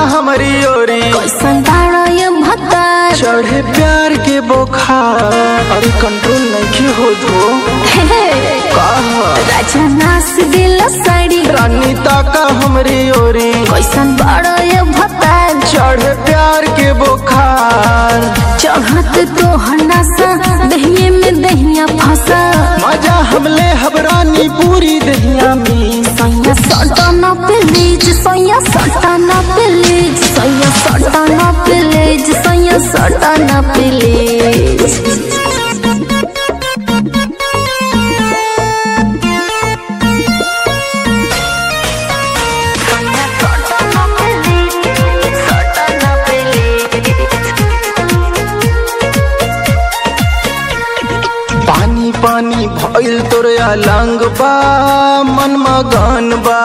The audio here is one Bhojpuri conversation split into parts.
हमारी ओरी कैसन बाड़ा ये भतार चढ़े प्यार के बोखार अरे कंट्रोल नहीं हो धो राजा नास दिल साड़ी रानी ताका हमारी ओरी कैसन बाड़ा ये भतार चढ़े प्यार के बोखार चढ़त तो हनासा दहिये में दहिया फंसा मजा हमले हबरानी पूरी दहिया में सैया सटाना प्लीज सैया सटाना प्लीज सैया सटाना प्लीज सैया सटाना प्लीज पानी पानी भइल तोरे अलंग बा मन मगन बा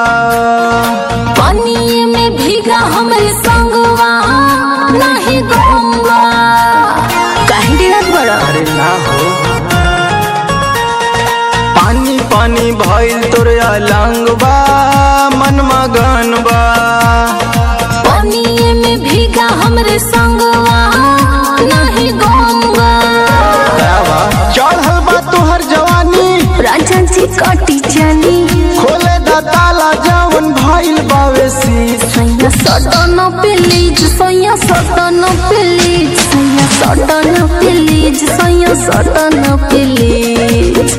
पानी में भीगा हमरे संगवा नहीं गंगा काहे डिरत बड़ा अरे ना हो पानी पानी भइल तोरे अलंग बा मन मगन बा पानी में भीगा हमरे संगवा नहीं गंगा चढ़ल बा तोहर जवानी राजा जी कटी चली खोले दा ताला जवन भइल बावे शीश सैया सटन प्लीज सैया सटन प्लीज सैया सटन प्लीज सैया सटन प्लीज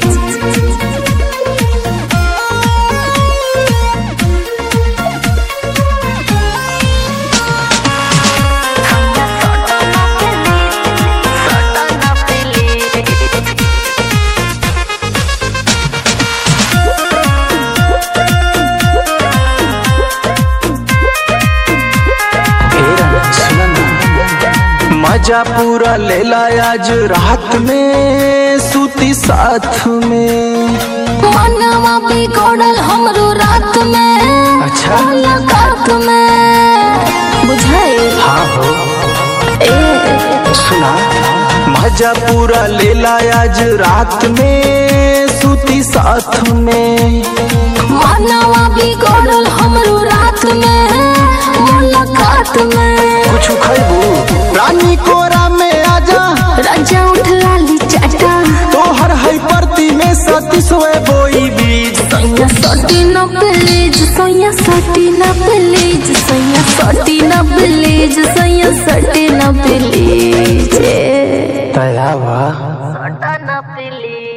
मजा पूरा लेला आज रात में सूती साथ में मनवा बिगड़ल हमरो रात में अच्छा। मुलाकात में बुझाए हाँ हो ए सुना मजा पूरा लेला आज रात में सूती साथ में मनवा बिगड़ल हमरो रात में मुलाकात में कुछ खैबू रानी कोरा में आजा राजा उठ लाली चाटा तोहर है परती में सती सोए बोई बीज सैया सटी न प्लीज सैया सटी न प्लीज सैया सटी न प्लीज सैया सटी न प्लीज तया सटा न प्लीज